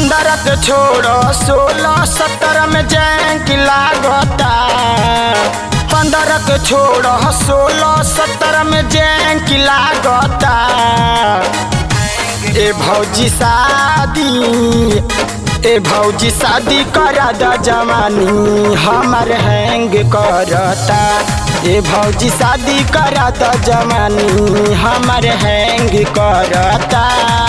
पंद्रह के छोड़ो सोलह सत्रह में जैंक लागता पंद्रह के छोड़ो सोलह सत्रह में जैंक लागता ए भौजी शादी ए भौजी शादी करा द जवानी हमर हैंग करता ए भौजी शादी करा द जवानी हमर हैंग करता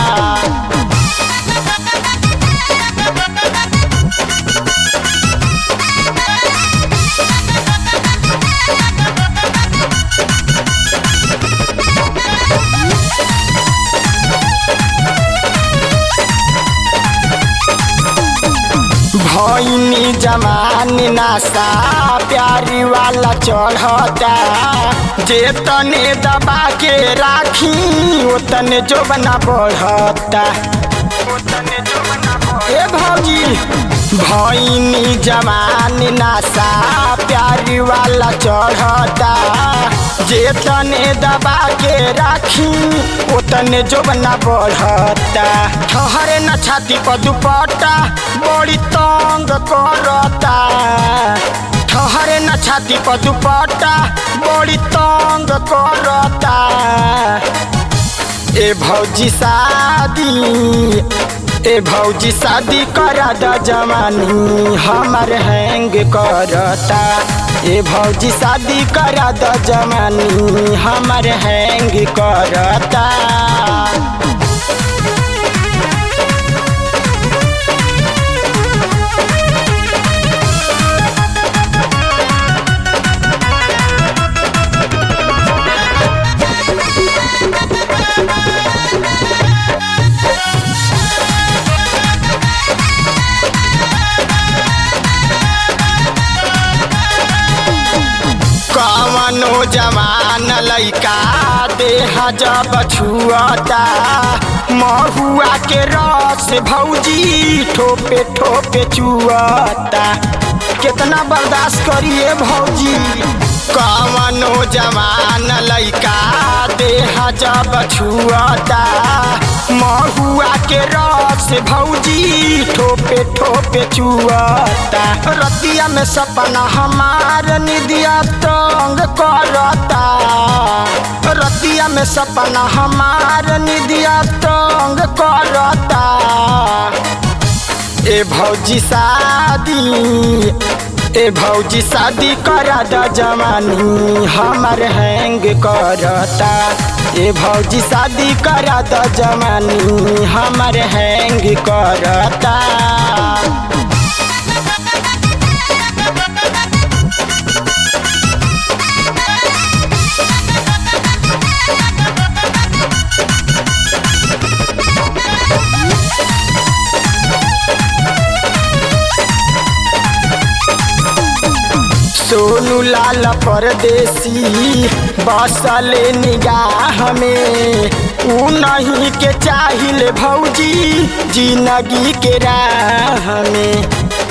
भैनी जमान नासा प्यारी वाला चढ़ता जे तने दबा के राखी ओ तने जो बना बढ़ता ए भौजी भैनी जमान नासा प्यारी वाला चढ़ता जे तने दबा के राखी ओ तने जो बना बढ़ता ठहरे न छाती पर दुपट्टा बड़ी तंग करता ठहरे न छाती पर दुपट्टा बड़ी तंग करता ए भौजी शादी ए भौजी शादी करा द जवानी हमर हैंग करता ए भौजी शादी करा द जवानी हमर हैंग करता कवनो जवान लैका देह जब छुअता महुआ के रस भौजी ठोपे ठोपे चुअता कितना बर्दाश्त करिए भौजी कवनो जवान लैका देह जब छुअता महुआ के रस भौजी ठोपे ठोपे चुअता रतिया में सपना हमार निदिया तंग करता रतिया में सपना हमार निदिया तंग करता ए भौजी शादी ए भौजी शादी करा द जवानी हमर हैंग करता ए भौजी शादी करा द जवानी हमर हैंग करता सोनू लाल परदेसी बसले निगाह में ऊ नहीं के चाहिल भौजी जिंदगी के राह में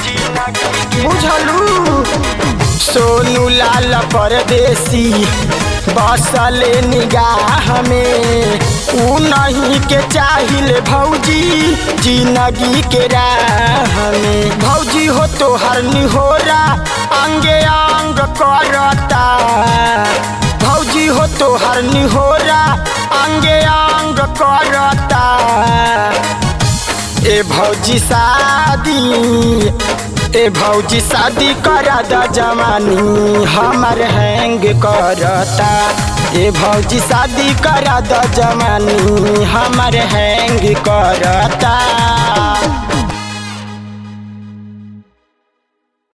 बुझलू सोनू लाल परदेसी बसले निगाह में ऊ नहीं के चाहिल भौजी जिंदगी के राह में भौजी हो तो हर निहोरा अंगे अंग करता भौजी हो तो हर निहोरा अंगे अंग करता ए भौजी शादी ए भौजी शादी करा द जवानी हमर हैंग करता ए भौजी शादी करा द जवानी हमर हैंग करता